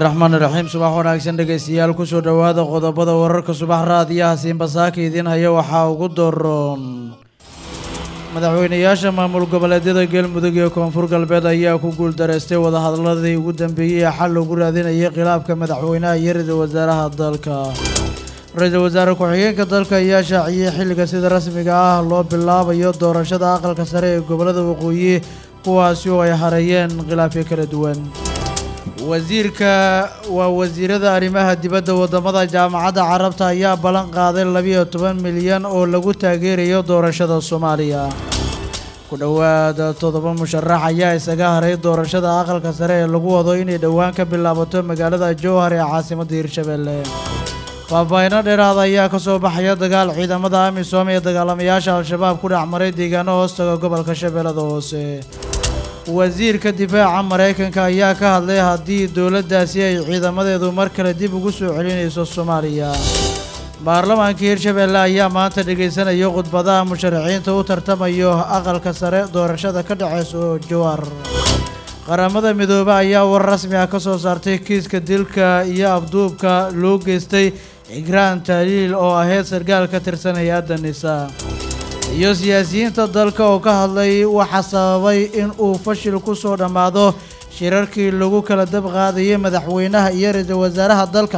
raxmaan iraxiim subax wanaagsan dhegaystayaal kusoo dhowaada qodobada wararka subax raadiyaha siinbasaaka idiin haya waxaa ugu doroon madaxweynayaasha maamul goboleedyada galmudug iyo koonfur galbeed ayaa ku guuldareystay wadahadladii ugu dambeeyey ee xal lagu raadinayay khilaafka madaxweynaha iyo ra-iisul wasaaraha dalka ra-iisul wasaare ku-xigeenka dalka ayaa shaaciyey xilliga sida rasmiga ah loo bilaabayo doorashada aqalka sare ee gobolada waqooyi kuwaasi oo ay hareeyeen khilaafyo kala duwan wasiirka waa wasiirada arrimaha dibadda wadamada jaamacadda carabta ayaa ballan qaaday labiyo toban milyan oo lagu taageerayo doorashada soomaaliya ku dhowaad toddoba musharax ayaa isaga haray doorashada aqalka sare ee lagu wado inay dhowaan ka bilaabato magaalada jowhar ee caasimadda hirshabelle faahfaahino dheeraada ayaa ka soo baxaya dagaal ciidamada amisom ee dagaalamayaasha al-shabaab ku dhex maray deegaano hoostaga gobolka shabeellada hoose wasiirka difaaca maraykanka ayaa ka hadlay haddii dowladdaasi ay ciidamadeedu mar kale dib ugu soo celinayso soomaaliya baarlamaanka hirshabelle ayaa maanta dhegaysanaya khudbadaha musharaxiinta u tartamayo aqalka sare doorashada ka dhaceyso jowar qaramada midoobe ayaa war rasmi ah ka soo saartay kiiska dilka iyo afduubka loo geystay cigraan taaliil oo ahayd sargaal ka tirsan hay-adda nisa iyo siyaasiyiinta dalka oo ka hadlay waxaa sababay in uu fashil ku soo dhammaado shirarkii lagu kala dab qaadayay madaxweynaha iyo ra-iisul wasaaraha dalka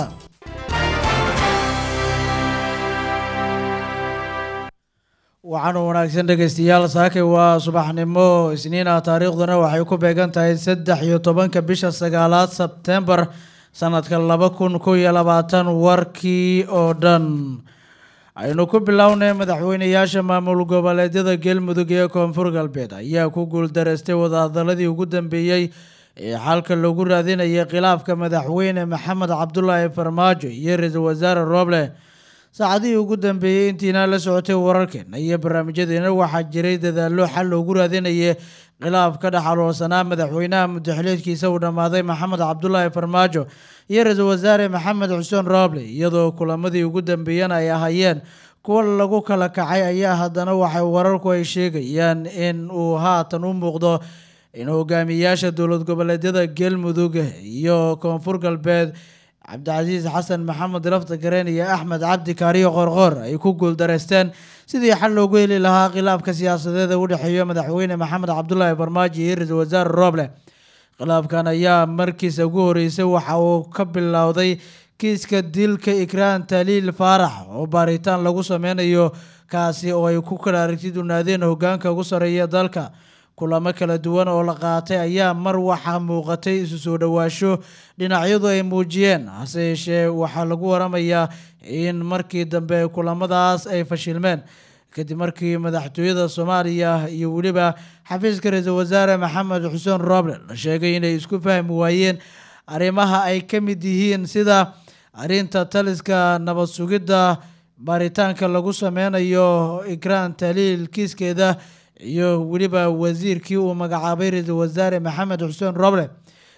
waxaanu wanaagsan dhegaystayaal saakay waa subaxnimo isniin ah taariikhduna waxay ku beegan tahay saddex iyo tobanka bisha sagaalaad sebtembar sanadka laba kun kow iyo labaatan warkii oo dhan aynu ku bilownay madaxweynayaasha maamul goboleedyada galmudug ee koonfur galbeed ayaa ku guuldareystay wadahadaladii ugu dambeeyey ee xalka lagu raadinayay khilaafka madaxweyne maxamed cabdulaahi farmaajo iyo ra-iisul wasaare rooble saacadihii ugu dambeeyey intiina la socotay wararkeena iyo barnaamijyadeena waxaa jiray dadaallo xal loogu raadinayay khilaaf ka dhexaloolsanaa madaxweynaha mudaxileedkiisa uu dhammaaday maxamed cabdulaahi farmaajo iyo ra-iisul wasaare maxamed xuseen rooble iyadoo kulamadii ugu dambeeyana ay ahaayeen kuwa lagu kala kacay ayaa haddana waxay wararku ay sheegayaan in uu haatan u muuqdo in hogaamiyayaasha dowlad goboleedyada galmudug iyo koonfur galbeed cabdicasiis xasan maxamed lafta gareen iyo axmed cabdi kaariyo qorqoor ay ku guuldareysteen sidii xal loogu heli lahaa khilaafka siyaasadeed ee u dhexeeya madaxweyne maxamed cabdulaahi farmaajo iyo ra-iisul wasaare rooble khilaafkan ayaa markiisa ugu horeysay waxa uu ka bilowday kiiska dilka ikraan taliil faarax oo baaritaan lagu sameynayo kaasi oo ay ku kala aragti dunaadeen hogaanka ugu sareeya dalka kulamo kala duwan oo la qaatay ayaa mar waxaa muuqatay isu soo dhowaasho dhinacyadu ay muujiyeen hase yeeshee waxaa lagu waramayaa in markii dambe kulamadaas ay fashilmeen kadib markii madaxtooyada soomaaliya iyo weliba xafiiska ra-iisul wasaare maxamed xuseen rooble la sheegay inay isku fahmi waayeen arrimaha ay ka mid yihiin sida arrinta taliska nabad sugidda baaritaanka lagu sameynayo ikraan taliil kiiskeeda iyo weliba wasiirkii uu magacaabay ra-iisul wasaare maxamed xuseen roble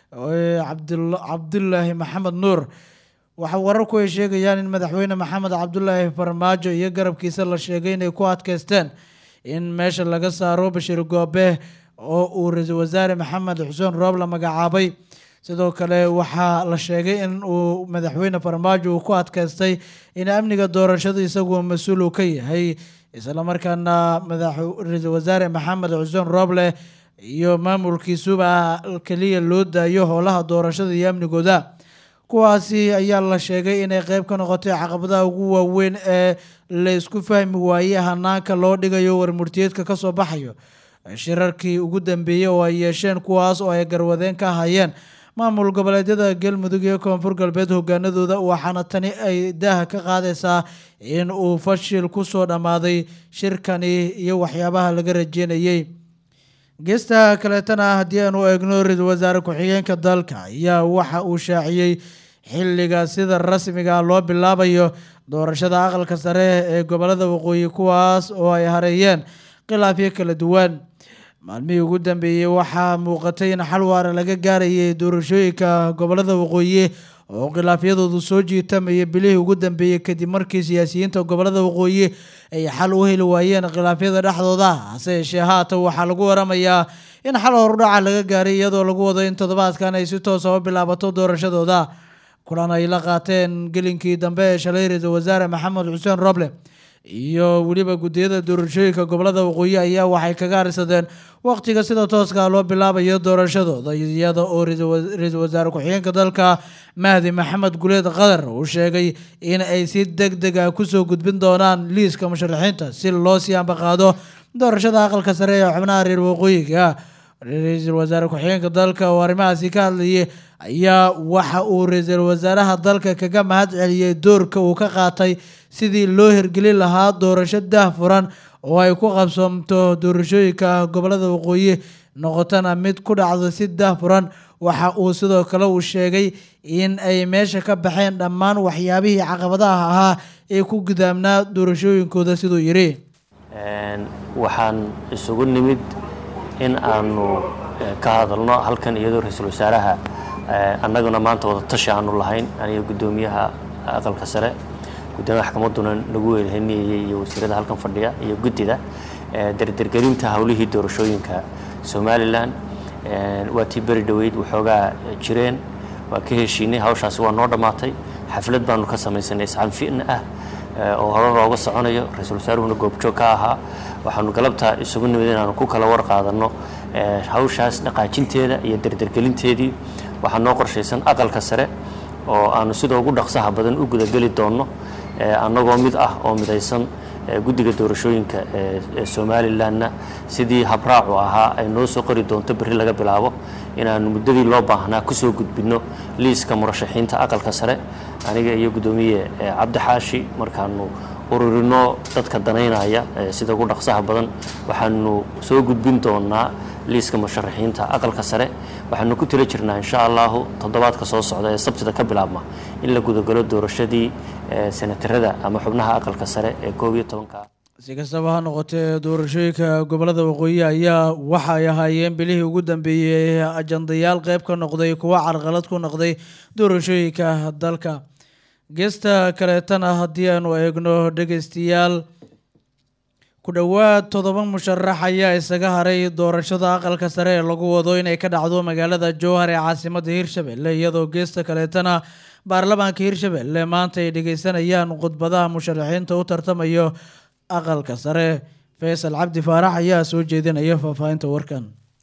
cabdulaahi maxamed nuur waxa wararku ay sheegayaan in madaxweyne maxamed cabdulaahi farmaajo iyo garabkiisa la sheegay inay ku adkeysteen in meesha laga saaro bashir goobe oo uu ra-iisul wasaare maxamed xuseen roble magacaabay sidoo kale waxaa la sheegay in uu madaxweyne farmaajo uu ku adkeystay in amniga doorashada isaguo mas-uul uu ka yahay islamarkaana ra-iisul wasaare maxamed xuseen rooble iyo maamulkiisuba keliya loo daayo howlaha doorashada iyo amnigooda kuwaasi ayaa la sheegay inay qeyb ka noqotay caqabadaha ugu waaweyn ee la isku fahmi waayey hanaanka loo dhigayo warmurtiyeedka kasoo baxayo shirarkii ugu dambeeyey oo ay yeesheen kuwaas oo ay garwadeen ka hayeen maamul goboleedyada galmudug iyo koonfur galbeed hogaanadooda waxaana tani ay daaha ka qaadaysaa in uu fashil kusoo dhammaaday shirkani iyo waxyaabaha laga rajeynayey geesta kaleetana haddii aanu eegno ra-iisul wasaare ku-xigeenka dalka ayaa waxa uu shaaciyey xilliga sida rasmiga loo bilaabayo doorashada aqalka sare ee gobolada waqooyi kuwaas oo ay hareeyeen khilaafyo kala duwan maalmihii ugu dambeeyey waxaa muuqatay in xal waara laga gaarayay doorashooyinka gobolada waqooyi oo khilaafyadoodu soo jiitamayay bilihii ugu dambeeyey kadib markii siyaasiyiinta gobolada waqooyi ay xal u heli waayeen khilaafyada dhexdooda hase yeeshee haatan waxaa lagu waramayaa in xal horudhaca laga gaaray iyadoo lagu wado in toddobaadkan ay si toosa u bilaabato doorashadooda kulan ay la qaateen gelinkii dambe ee shalay ra-iisul wasaare maxamed xuseen roble iyo weliba guddiyada doorashooyinka gobolada waqooyi ayaa waxay kaga arisadeen waqtiga sida tooska loo bilaabayo doorashadooda iyada oo ra-iisul wasaare ku-xigeenka dalka mahdi maxamed guleed qadar uu sheegay in ay si deg deg ah kusoo gudbin doonaan liiska musharaxiinta si loo sii ambaqaado doorashada aqalka sare ee xubnaha reer waqooyiga ra-iisul wasaare ku-xigeenka dalka oo arrimahaasi ka hadlayay ayaa waxa uu ra-iisul wasaaraha dalka kaga mahad celiyey doorka uu ka qaatay sidii loo hirgelin lahaa doorasho daahfuran oo ay ku qabsoomto doorashooyinka gobolada waqooyi noqotana mid ku dhacdo si daahfuran waxa uu sidoo kale uu sheegay in ay meesha ka baxeen dhammaan waxyaabihii caqabadaha ahaa ee ku gudaamnaa doorashooyinkooda siduu yidhi waxaan isugu nimid in aanu ka hadalno halkan iyadoo ra-iisul wasaaraha annaguna maanta wada tashi aanu lahayn aniga guddoomiyaha aqalka sare guddoomiyaha maxkamadduna nagu weerhaniyayey iyo wasiirada halkan fadhiya iyo guddida derdergelinta howlihii doorashooyinka somalilan waa tii beri dhoweyd waxoogaa jireen waa ka heshiinay hawshaasi waa noo dhammaatay xaflad baanu ka samaysanay iscanfi'na ah oo hore looga soconayo ra-iisul wasaaruhuna goobjoog ka ahaa waxaanu galabta isugu nimid inaanu ku kala war qaadanno hawshaas dhaqaajinteeda iyo derdergelinteedii waxaa noo qorshaysan aqalka sare oo aanu sida ugu dhaqsaha badan u gudageli doonno annagoo mid ah oo midaysan guddiga doorashooyinka ee somalilanna sidii habraacu ahaa ay noo soo qori doonto berri laga bilaabo inaanu muddadii loo baahnaa kusoo gudbinno liiska murashaxiinta aqalka sare aniga iyo guddoomiye cabdi xaashi markaanu ururino dadka danaynaya sida ugu dhaqsaha badan waxaanu soo gudbin doonaa liiska musharaxiinta aqalka sare waxaanu ku tila jirnaa insha allahu toddobaadka soo socda ee sabtida ka bilaabma in la gudagalo doorashadii senatarada ama xubnaha aqalka sare ee koob iyo tobanka si kastaba ha noqotee doorashooyinka gobolada waqooyi ayaa waxa ay ahaayeen bilihii ugu dambeeyey ajandayaal qeyb ka noqday kuwa carqalad ku noqday doorashooyinka dalka geesta kaleetana haddii aanu eegno dhegeystayaal ku dhowaad toddoba musharax ayaa isaga haray doorashada aqalka sare ee lagu wado inay ka dhacdo magaalada jowhar ee caasimada hirshabelle iyadoo geesta kaleetana baarlamaanka hirshabelle maanta ay dhegeysanayaan khudbadaha musharaxiinta u tartamayo aqalka sare faysal cabdi faarax ayaa soo jeedinaya faahfaahinta warkan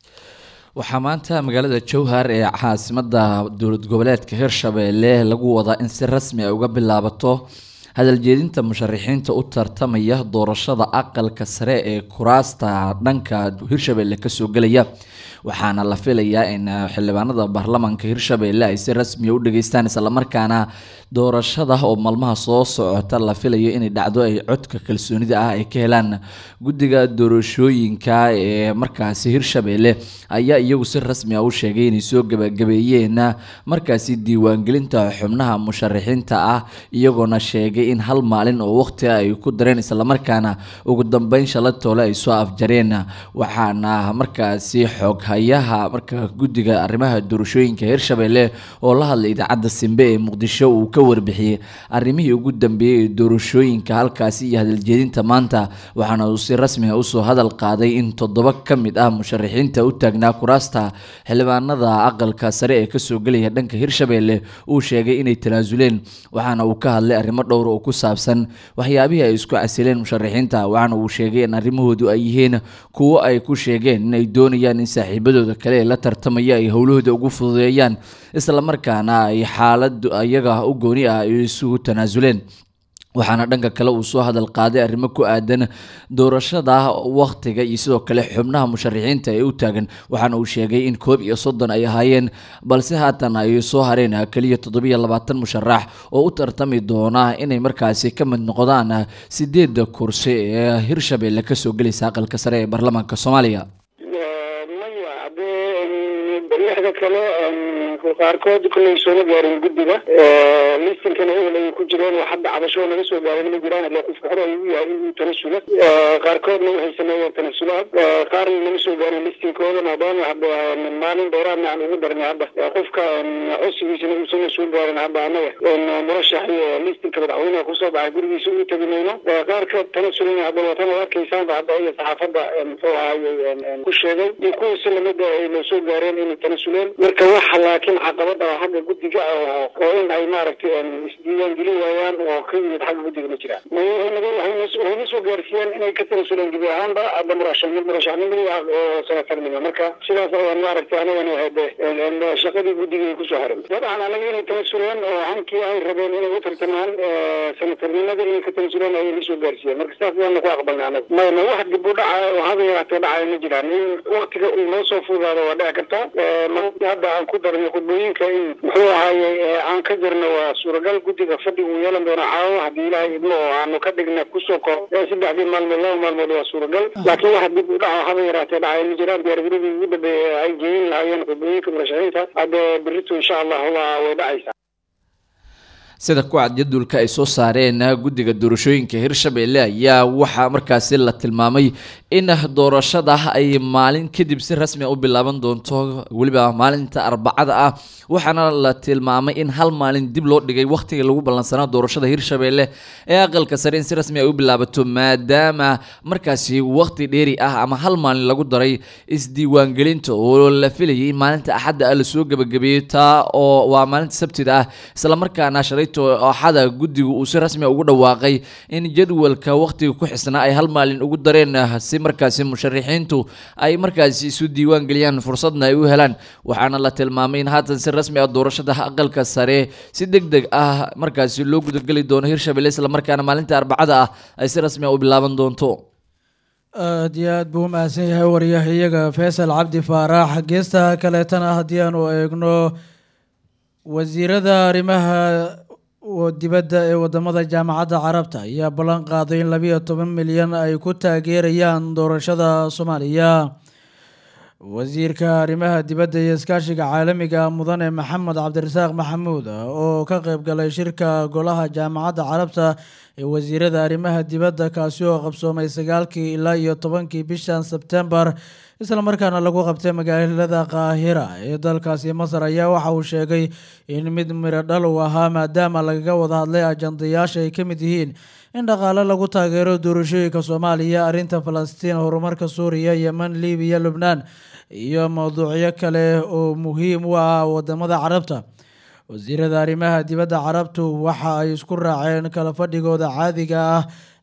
waxaa maanta magaalada jowhar ee caasimada dowlad goboleedka hirshabelle lagu wadaa in si rasmi ay uga bilaabato hadaljeedinta musharaxiinta u tartamaya doorashada aqalka sare ee kuraasta dhanka hirshabelle kasoo gelaya waxaana la filayaa in xildhibaanada baarlamaanka hirshabelle ay si rasmiya u dhageystaan islamarkaana doorashada oo maalmaha soo socota la filayo inay dhacdo ay codka kalsoonida ah ay ka helaan guddiga doorashooyinka ee markaasi hirshabelle ayaa iyagu si rasmi ah u sheegay inay soo gabagabeeyeen markaasi diiwaangelinta xubnaha musharaxiinta ah iyagoona sheegay in hal maalin oo waqti ay ku dareen islamarkaana ugu dambeyn shala toole ay soo afjareen waxaana markaasi xooghayaha marka guddiga arrimaha doorashooyinka hirshabelle oo la hadlay idaacadda simbe ee muqdisho uu ka warbixiyey arrimihii ugu dambeeyey ee doorashooyinka halkaasi iyo hadaljeedinta maanta waxaana uu si rasmiga usoo hadal qaaday in toddoba ka mid ah musharaxiinta u taagnaa kuraasta xildhibaanada aqalka sare ee kasoo gelaya dhanka hirshabelle uu sheegay inay tanaasuleen waxaana uu ka hadlay arrimo dhowr oo ku saabsan waxyaabihii ay isku casileen musharaxiinta waxaana uu sheegay in arrimahoodu ay yihiin kuwo ay ku sheegeen inay doonayaan in saaxiibadooda kale ee la tartamaya ay howlahooda ugu fududeeyaan islamarkaana ay xaalad iyaga u gooni ah ay isugu tanaasuleen waxaana dhanka kale uu soo hadal qaaday arrimo ku aadan doorashada wakhtiga iyo sidoo kale xubnaha musharaxiinta ee u taagan waxaana uu sheegay in koob iyo soddon ay ahaayeen balse haatan ay soo hareen keliya toddobiyo labaatan musharax oo u tartami doona inay markaasi ka mid noqdaan sideedda kursi ee hirshabelle kasoo gelaysa aqalka sare ee baarlamaanka soomaaliya maya haddee musharaxiinta kale qaarkood kolley sooma gaarin guddiga listinkana ehel ay ku jireen oo hadda cabasho naga soo gaaray ma jiraan ile qofka hore ayuu yahay inuu tanasulo qaarkoodna waxay sameeyeen tanasulaad qaarna nama soo gaarin listinkooda maadaama hadda maalin dheeraadna aan ugu darnay hadda qofka codsigiisana uusana soo gaarin hadda anaga murashaxi listinka madaxweynaha kusoo baxay gurigiisa u tegi mayno qaarka tanasulina hadda waatan ad arkaysaanba hadda iyo saxaafadda muxuu ahaye ku sheegay iyo kuwiisa lamida ay noo soo gaareen inay tanasuleen marka waxa laakiin caqabada oo xagga guddiga oo in ay maaragtay isdiiwaan gelin waayaan oo ka yimid xagga guddiga ma jiraan waxayna soo gaarsiiyeen inay ka tanasuleen gebi ahaanba hadda murashaxnimo murashaxnimadii ah oo sanatarnimo marka sidaas ayaan maaragtay anagana hade shaqadii guddiga ay kusoo harin dabcan anaga inay tanasuleen oo hankii ay rabeen inay u tartamaan sanatarnimada inay ka tanasuleen ayay nasoo gaarsiiyeen marka sidaas ayaana ku aqbalnay anaga mayna wax dib u dhaca oo haba yaraatee dhacaya ma jiraan in waktiga uu noo soo fudaado waa dhici kartaa hadda aan ku darnay khudbooyinka in muxuu ahaaye aan ka jirno waa suuragal guddiga fadhi uu yeelan doono caawa haddii ilaahay idmo oo aanu ka dhigna kusoo kor saddexdii maalmood laba maalmood waa suuragal laakiin wax dib u dhaca haba yaraatee dhacaya ma jiraan diyaargaradii ugu dambeeyay ay geeyin lahaayeen khudbooyinka murashaxiinta hadda berrito insha allah waa way dhacaysaa sida kucad jadulka ay soo saareen guddiga doorashooyinka hirshabelle ayaa waxaa markaasi la tilmaamay in doorashada ay maalin kadib si rasmi u bilaaban doonto weliba maalinta arbacada ah waxaana la tilmaamay in hal maalin dib loo dhigay wakhtigii lagu ballansanaa doorashada hirshabelle ee aqalka sare in si rasmi ay u bilaabato maadaama markaasi wakhti dheeri ah ama hal maalin lagu daray isdiiwaangelinta oo la filayay in maalinta axadda ah lasoo gebagabeeyey taa oo waa maalinta sabtida ah islamarkaana shalay axada guddigu uu si rasmi ugu dhawaaqay in jadwalka wakhtiga ku xisnaa ay hal maalin ugu dareen si markaasi musharixiintu ay markaasi isu diiwaan geliyaan fursadna ay u helaan waxaana la tilmaamay in haatan si rasmi ah doorashada aqalka sare si deg deg ah markaasi loo gudageli doono hirshabelle islamarkaana maalinta arbacada ah ay si rasmi ah u bilaaban doonto aada iyo aad buu umahadsan yahay waryahayaga faysal cabdi faarax geesta kaleetana haddii aanu eegno wasiirada arrimaha dibadda ee wadamada jaamacadda carabta ayaa ballan qaaday in labiyo toban milyan ay ku taageerayaan doorashada soomaaliya wasiirka arrimaha dibadda iyo iskaashiga caalamiga mudane maxamed cabdirasaaq maxamuud oo ka qeyb galay shirka golaha jaamacadda carabta ee wasiirada arrimaha dibadda kaasi oo qabsoomay sagaalkii ilaa iyo tobankii bishan sebtembar islamarkaana lagu qabtay magaalada qaahira ee dalkaasi masar ayaa waxa uu sheegay in mid miro dhal uu ahaa maadaama lagaga wada hadlay ajandayaasha ay ka mid yihiin in dhaqaale lagu taageero doorashooyinka soomaaliya arrinta falastiin horumarka suuriya yeman libiya lubnaan iyo mowduucyo kale oo muhiim u ah wadamada carabta wasiirada arrimaha dibadda carabtu waxa ay isku raaceen kala fadhigooda caadiga ah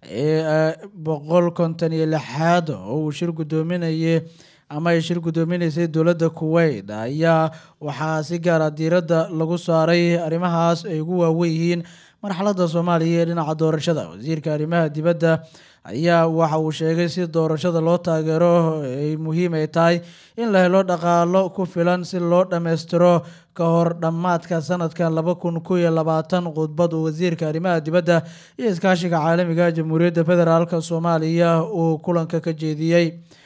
ee boqol konton iyo lixaad oo uu shir guddoominayay ama ay shir guddoominaysay dowladda kuwait ayaa waxaa si gaara diiradda lagu saaray arrimahaas ay ugu waawen yihiin marxaladda soomaaliya ee dhinaca doorashada wasiirka arrimaha dibadda ayaa waxa uu sheegay si doorashada loo taageero ay muhiim ay tahay in la helo dhaqaalo ku filan si loo dhammaystiro ka hor dhammaadka sanadka laba kun kow iyo labaatan khudbad uu wasiirka arrimaha dibadda iyo iskaashiga caalamiga jamhuuriyadda federaalk soomaaliya uu kulanka ka jeediyey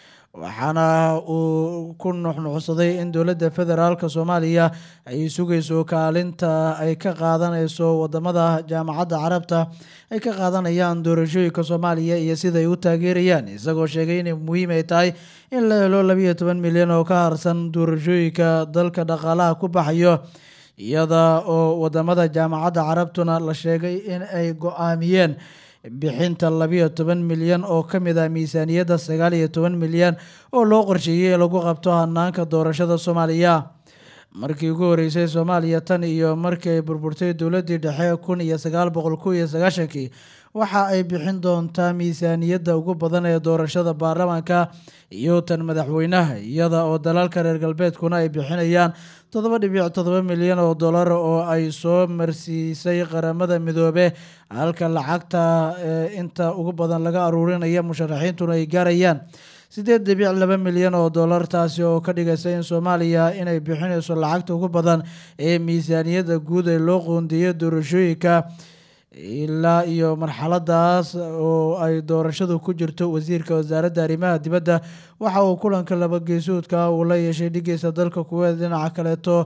waxaana uu ku nuxnuxsaday in dowladda federaalk soomaaliya ay sugayso kaalinta ay ka qaadanayso wadamada jaamacadda carabta ay ka qaadanayaan doorashooyinka soomaaliya iyo sida ay u taageerayaan isagoo sheegay inay muhiim ay tahay in la helo labiyo toban milyan oo ka harsan doorashooyinka dalka dhaqaalaha ku baxayo iyada oo wadamada jaamacadda carabtuna la sheegay in ay go-aamiyeen bixinta labiyo toban milyan oo ka mid ah miisaaniyadda sagaal iyo toban milyan oo loo qorsheeyey lagu qabto hanaanka doorashada soomaaliya markii ugu horeysay soomaaliya tan iyo markii ay burburtay dowladdii dhexe kun iyo sagaal boqol kow iyo sagaashankii waxa ay bixin doontaa miisaaniyadda ugu badan ee doorashada baarlamaanka iyo tan madaxweynaha iyada oo dalalka reer galbeedkuna ay bixinayaan toddoba dhibic toddoba milyan oo dollar oo ay soo marsiisay qaramada midoobe halka lacagta inta ugu badan laga aruurinaya musharaxiintuna ay gaarayaan siddeed dhibic laba milyan oo dollar taasi oo ka dhigaysa in soomaaliya inay bixinayso lacagta ugu badan ee miisaaniyadda guud ee loo qoondeeyo doorashooyinka ilaa iyo marxaladaas oo ay doorashadu ku jirto wasiirka wasaaradda arrimaha dibadda waxa uu kulanka labageesoodka uu la yeeshay dhigiisa dalka kuweed dhinaca kaleeto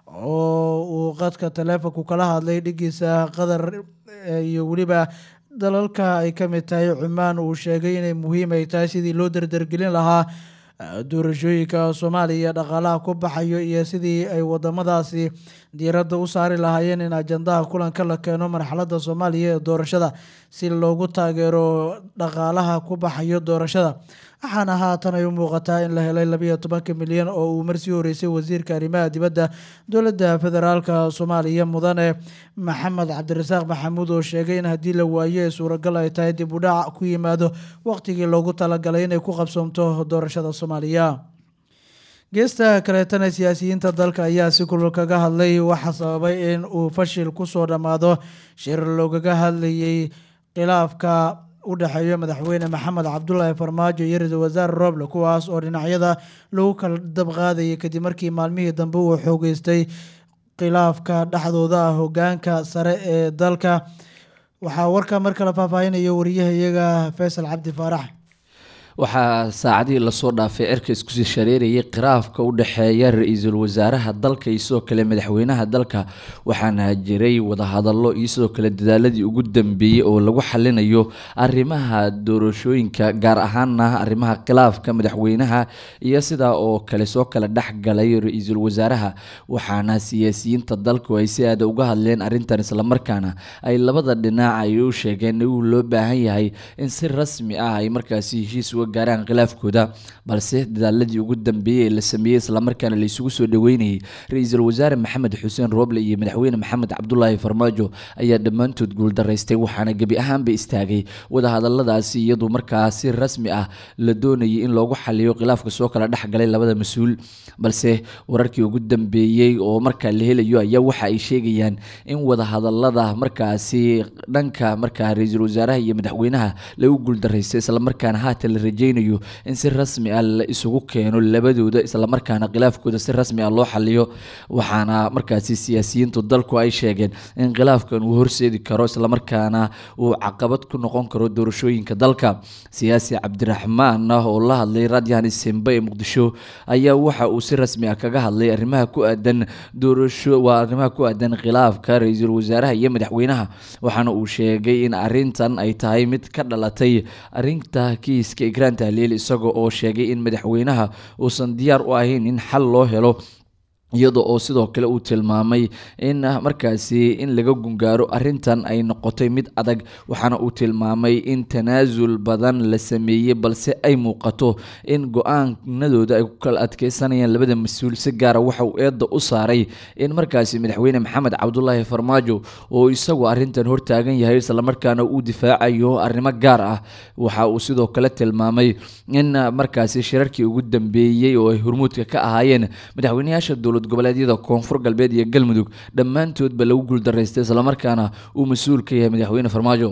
oo uu qadka taleefonku kala hadlay dhigiisa qatar iyo weliba dalalka ay ka mid tahay cumaan uu sheegay inay muhiim ay tahay sidii loo dardargelin lahaa doorashooyinka soomaaliya dhaqaalaha ku baxayo iyo sidii ay wadamadaasi diiradda u saari lahaayeen in ajandaha kulanka la keeno marxaladda soomaaliya ee doorashada si loogu taageero dhaqaalaha ku baxayo doorashada waxaana haatan ay u muuqataa in la helay labayo tobanka milyan oo uu marsii horeysay wasiirka arrimaha dibadda dowladda federaalka soomaaliya mudane maxamed cabdirasaaq maxamuud oo sheegay in haddii la waayo ee suuragal ay tahay dib u dhac ku yimaado waqtigii loogu talagalay inay ku qabsoomto doorashada soomaaliya geesta kaleetana siyaasiyiinta dalka ayaa si kulul kaga hadlay waxaa sababay in uu fashil kusoo dhammaado shir loogaga hadlayay khilaafka u dhexeeya madaxweyne maxamed cabdulaahi farmaajo iyo ra-iisul wasaare roble kuwaas oo dhinacyada lagu kala dabqaadayay kadib markii maalmihii dambe uu xoogeystay khilaafka dhexdooda ah hogaanka sare ee dalka waxaa warka mar kale faahfaahinaya wariyahayaga faysal cabdi faarax waxaa saacadihii lasoo dhaafay cirka iskusii shareerayay khiraafka u dhexeeya ra-iisul wasaaraha dalka iyo sidoo kale madaxweynaha dalka waxaana jiray wadahadallo iyo sidoo kale dadaaladii ugu dambeeyey oo lagu xalinayo arrimaha doorashooyinka gaar ahaana arrimaha khilaafka madaxweynaha iyo sidaa oo kale soo kale dhexgalay ra-iisul wasaaraha waxaana siyaasiyiinta dalku ay si aada uga hadleen arrintan islamarkaana ay labada dhinac ay u sheegeen in loo baahan yahay in si rasmi ah ay markaasi heshiis gaaraan khilaafkooda balse dadaaladii ugu dambeeyey ee la sameeyey islamarkaana laysugu soo dhaweynayay ra-iisul wasaare maxamed xuseen rooble iyo madaxweyne maxamed cabdulaahi farmaajo ayaa dhammaantood guuldaraystay waxaana gebi ahaanba istaagay wadahadaladaasi iyadoo markaa si rasmi ah la doonayay in loogu xaliyo khilaafka soo kala dhexgalay labada mas-uul balse wararkii ugu dambeeyey oo markaa la helayo ayaa waxa ay sheegayaan in wadahadalada markaasi dhanka markaa ra-iisul wasaaraha iyo madaxweynaha lagu guuldaraystay islamarkaana haatan la rajeynayo in si rasmi ah la isugu keeno labadooda islamarkaana khilaafkooda si rasmi ah loo xaliyo waxaana markaasi siyaasiyiintu dalku ay sheegeen in khilaafkan uu horseedi karo islamarkaana uu caqabad ku noqon karo doorashooyinka dalka siyaasi cabdiraxmaan ah oo la hadlay raadyahan isembe ee muqdisho ayaa waxa uu si rasmi ah kaga hadlay arrimaha ku aadan doorasho waa arrimaha ku aadan khilaafka ra-iisul wasaaraha iyo madaxweynaha waxaana uu sheegay in arrintan ay tahay mid ka dhalatay arrinta kiiska ikraan tahliil isaga oo sheegay in madaxweynaha uusan diyaar u ahayn in xal loo helo iyada oo sidoo kale uu tilmaamay in markaasi in laga gungaaro arrintan ay noqotay mid adag waxaana uu tilmaamay in tanaasul badan la sameeyey balse ay muuqato in go-aanadooda ay ku kala adkeysanayaan labada mas-uul si gaara waxa uu eedda u saaray in markaasi madaxweyne maxamed cabdulaahi farmaajo oo isagu arrintan hortaagan yahay islamarkaana uu difaacayo arrimo gaar ah waxa uu sidoo kale tilmaamay in markaasi shirarkii ugu dambeeyey oo ay hormuudka ka ahaayeen madaxweyneyaasha dowlad goboleedyada koonfur galbeed iyo galmudug dhammaantoodba lagu guuldaraystay islamarkaana uu mas-uul ka yahay madaxweyne farmaajo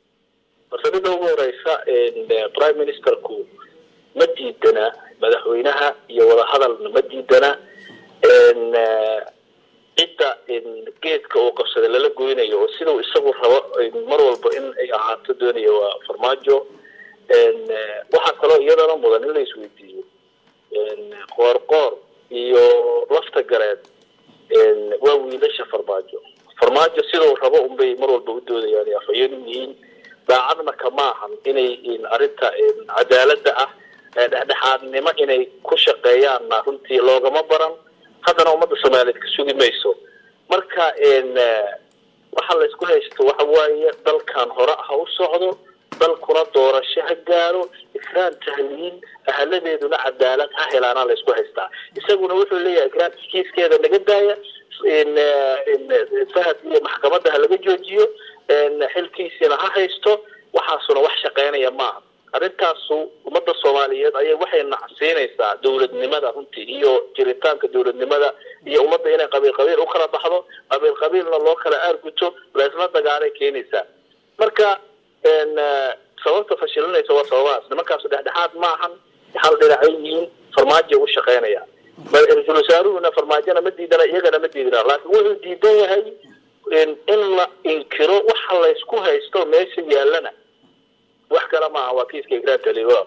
martabada ugu horeysa prime ministerku ma diidana madaxweynaha iyo wadahadalna ma diidana cidda geedka uu qabsaday lala goynayo oo sidau isagu rabo mar walba in ay ahaato doonayo waa farmaajo waxaa kaloo iyadana mudan in la isweydiiyo qoorqoor iyo lafta gareed waa wiilasha farmaajo farmaajo sidau rabo unbay mar walba u doodayaan afhayeen u yihiin daacadna kama ahan inay arrinta cadaalada ah dhexdhexaadnimo inay ku shaqeeyaanna runtii loogama baran haddana ummadda soomaaliyeed ka sugi mayso marka waxa la isku haysto waxa waaye dalkan hore ha u socdo dalkuna doorasho ha gaaro ikraan tahliin ahaladeeduna cadaalad ha helaana la isku haystaa isaguna wuxuu leeyahay ikraan kiiskeeda naga daaya fahad iyo maxkamadda ha laga joojiyo xilkiisiina ha haysto waxaasuna wax shaqeynaya maaha arrintaasu ummadda soomaaliyeed ayay waxay nacsiinaysaa dowladnimada runtii iyo jiritaanka dowladnimada iyo ummadda inay qabiil qabiil u kala baxdo qabiil qabiilna loo kala aarguto laysla dagaalay keenaysaa marka sababta fashilinaysa waa sababahaas nimankaasu dhexdhexaad maahan hal dhinacay yihiin farmaajo u shaqeynaya ra-iisul wasaaruhuna farmaajona ma diidana iyagana ma diidana laakiin wuxuu diidan yahay in la inkiro waxa laysku haysto meesha yaallana wax kale maaha waa kiiska igraan taliwa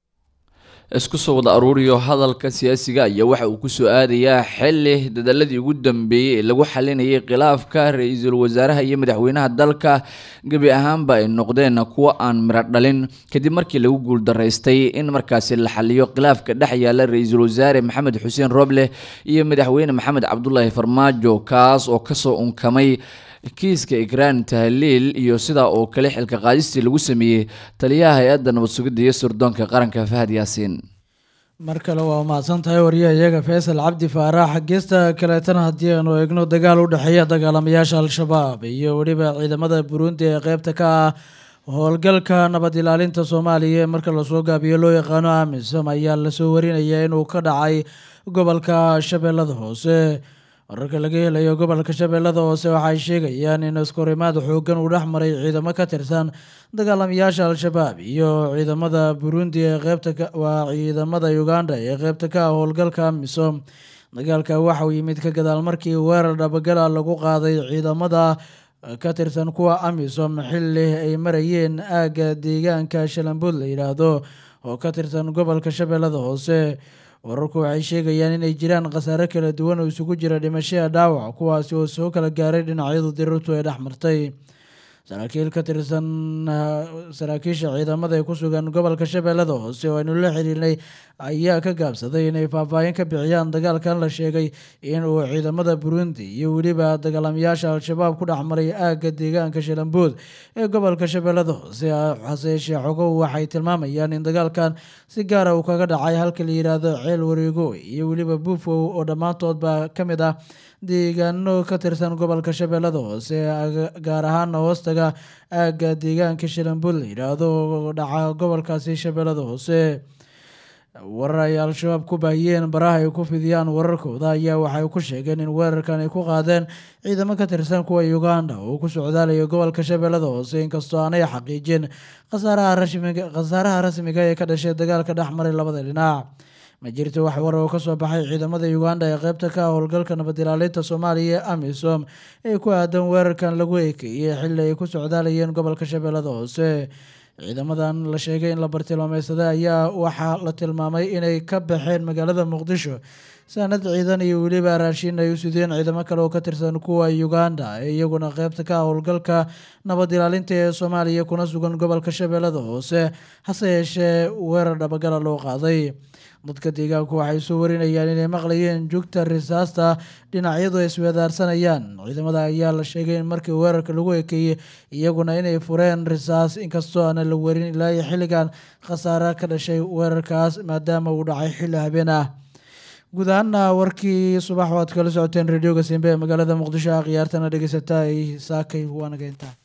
isku soo wada aruuriyo hadalka siyaasiga ayaa waxa uu kusoo aadayaa xili dadaladii ugu dambeeyey ee lagu xalinayay khilaafka ra-iisul wasaaraha iyo madaxweynaha dalka gebi ahaanba ay noqdeen kuwo aan miro dhalin kadib markii lagu guuldaraystay in markaasi la xaliyo khilaafka dhex yaala ra-iisul wasaare maxamed xuseen roble iyo madaxweyne maxamed cabdulaahi farmaajo kaas oo kasoo unkamay kiiska ikraan tahliil iyo sidaa oo kale xilka qaadistii lagu sameeyey taliyaha hay-adda nabad sugidda iyo sirdoonka qaranka fahad yaasiin mar kale waa mahadsan tahay wariyaha iyaga faysal cabdi faarax geesta kaleetana haddii aanu eegno dagaal u dhexeeya dagaalamayaasha al-shabaab iyo weliba ciidamada burundi ee qeybta ka ah howlgalka nabad ilaalinta soomaaliya ee marka lasoo gaabiyo loo yaqaano amisom ayaa lasoo warinaya inuu ka dhacay gobolka shabeellada hoose wararka laga helayo gobolka shabeellada hoose waxay sheegayaan in iskorimaad xoogan uu dhex maray ciidamo ka tirsan dagaalamayaasha al-shabaab iyo ciidamada burundi ee qeybta waa ciidamada uganda ee qeybta ka ah howlgalka amisom dagaalka waxa uu yimid ka gadaal markii weerar dhabagala lagu qaaday ciidamada ka tirsan kuwa amisom xili ay marayeen aagga deegaanka shalambuud la yidhaahdo oo ka tirsan gobolka shabeellada hoose wararku waxay sheegayaan inay jiraan khasaare kala duwan oo isugu jira dhimashada dhaawac kuwaasi oo soo kala gaaray dhinacyadu dirirtu ay dhex martay saraakiil ka tirsan saraakiisha ciidamada ee ku sugan gobolka shabeellada hoose oo aynu la xiriirnay ayaa ka gaabsaday inay faahfaahin ka bixiyaan dagaalkan la sheegay in uu ciidamada burundi iyo weliba dagaalamayaasha al-shabaab ku dhex maray aagga deegaanka shalambuud ee gobolka shabeellada hoose hase yeeshee xogow waxay tilmaamayaan in dagaalkan si gaara uu kaga dhacay halka la yidhaahdo ceel wareego iyo weliba buufow oo dhammaantoodba ka mid ah deegaano ka tirsan gobolka shabeellada hoose gaar ahaana hoostaga aagga deegaanka shalambuud la yidhaahdo oo dhaca gobolkaasi shabeellada hoose warar ay al-shabaab ku baahiyeen baraha ay ku fidiyaan wararkooda ayaa waxay ku sheegeen in weerarkan ay ku qaadeen ciidamo ka tirsan kuwa uganda oo ku socdaalaya gobolka shabeellada hoose inkastoo aanay xaqiijin khasaaraha rasmiga ee ka dhashay dagaalka dhex maray labada dhinac ma jirto wax war oo kasoo baxay ciidamada uganda ee qeybta ka ah howlgalka nabad ilaalinta soomaaliya ee amisom ee ku aadan weerarkan lagu ekeeyey xili ay ku socdaalayeen gobolka shabeellada hoose ciidamadan la sheegay in la bartilmaameysaday ayaa waxaa la tilmaamay inay ka baxeen magaalada muqdisho sanad ciidan iyo weliba raashin ay u sideen ciidamo kale oo ka tirsan kuwa uganda ee iyaguna qeybta ka ah howlgalka nabad ilaalinta ee soomaaliya kuna sugan gobolka shabeellada hoose hase yeeshee weerar dhabagala loo qaaday dadka deegaanku waxay soo warinayaan inay maqlayeen jugta risaasta dhinacyadu ay isweedaarsanayaan ciidamada ayaa la sheegay in markii weerarka lagu ekeeyey iyaguna inay fureen risaas inkastoo aana la werin ilaa iyo xilligan khasaare ka dhashay weerarkaas maadaama uu dhacay xilli habeen ah guud ahaana warkii subax waad kala socoteen radioga simbe ee magaalada muqdisho a khiyaartana dhegeysata ay saakay waanageyntaa